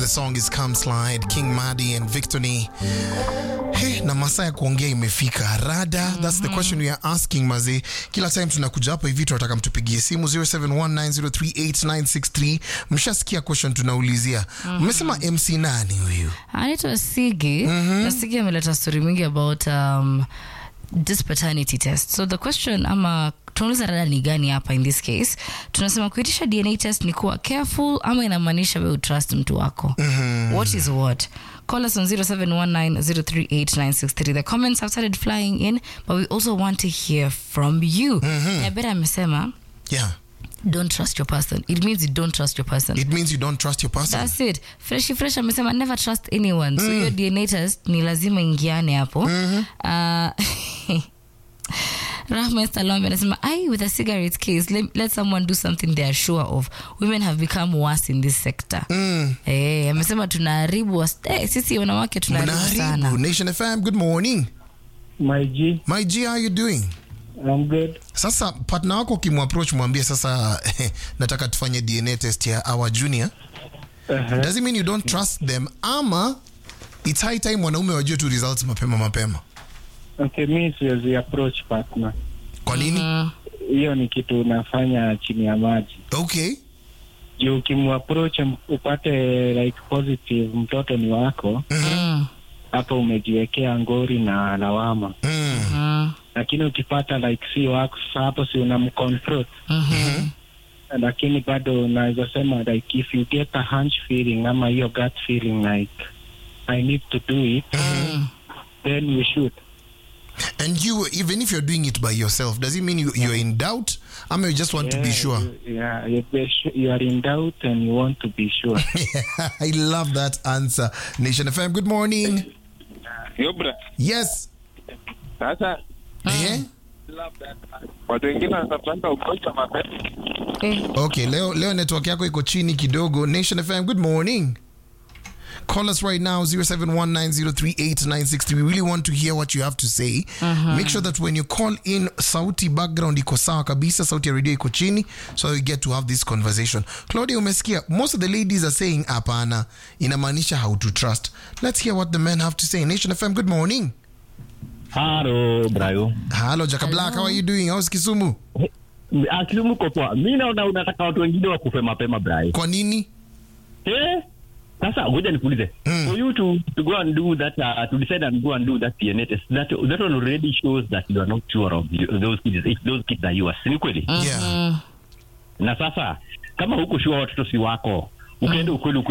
The song is Come Slide, King Madi and Victony. Hey, na masaa ya kuongea imefika rada. That's the question we are asking maze. Kila time tunakuja hapa hivi tunataka mtupigie simu 0719038963. Mshasikia question tunaulizia. Mmesema MC nani huyu? anaitwa Sigi na Sigi ameleta story mingi about um, this paternity test. So the question ama tunauliza rada ni gani hapa in this case tunasema kuitisha dna test ni kuwa careful ama inamaanisha we utrust mtu wako what is what call us on 0719038963 the comments have started flying in but we also want to hear from you nyabera amesema Yeah. don't trust your person it means you don't trust your person It means you don't trust your person. That's it. Fresh Fresh amesema never trust anyone. So hiyo DNA test ni lazima ingiane hapo. Uh, Rahma Salome anasema I with a cigarette case let, let someone do something they are sure of. Women have become worse in this sector. Eh, amesema tunaharibu was- eh, sisi wanawake tunaharibu Mnaharibu. sana. Nation FM, good morning. My G, My G, how you doing? I'm good. Sasa partner wako ukimwapproach mwambie sasa nataka tufanye DNA test ya our junior. Uh-huh. Does it mean you don't trust them ama it's high time wanaume wajue tu results mapema mapema? Okay, mi siwezi approach partner. Kwa nini? Mm, Hiyo ni kitu unafanya chini ya maji. Okay. Juu ukimapproach m- upate like positive mtoto ni wako, mm, hapo umejiwekea ngori na lawama. Mm. mm, Lakini ukipata like si wako, sasa hapo si unamconfront. mhm. Lakini bado unaweza sema like if you get a hunch feeling ama hiyo gut feeling like I need to do it, then you should. And you even if you're doing it by yourself, does it mean you, you're in doubt ama you just want to be Yeah, sure? You, yeah, you, be su- you are in doubt and you want to be sure. I love that answer. Nation FM, good morning. Yobra, Yes. sasa Eh? watu wengine wanatafutanga ugonjwa mapema. Eh, Okay, leo leo network yako iko chini kidogo. Nation FM, good morning. Call us right now 0719038963. We really want to hear what you have to say. Make sure that when you call in sauti background iko sawa kabisa, sauti ya radio iko chini so you get to have this conversation. Claudia umesikia most of the ladies are saying hapana, inamaanisha how to trust. Let's hear what the men have to say. Nation FM, good morning. Halo Brayo. Hello Jaka Black, how are you doing? How's Kisumu? Akilimu ko poa. Mimi naona unataka watu wengine wakufe mapema Brayo. Kwa nini? Eh? Sasa ngoja nikuulize. Mm. For you to, to go and do that uh, to decide and go and do that DNA test that that one already shows that you are not sure of you, those kids if those kids are yours. Si ni kweli? Yeah. mm. Na sasa kama huko sure watoto si wako ukaenda ukweli ukweli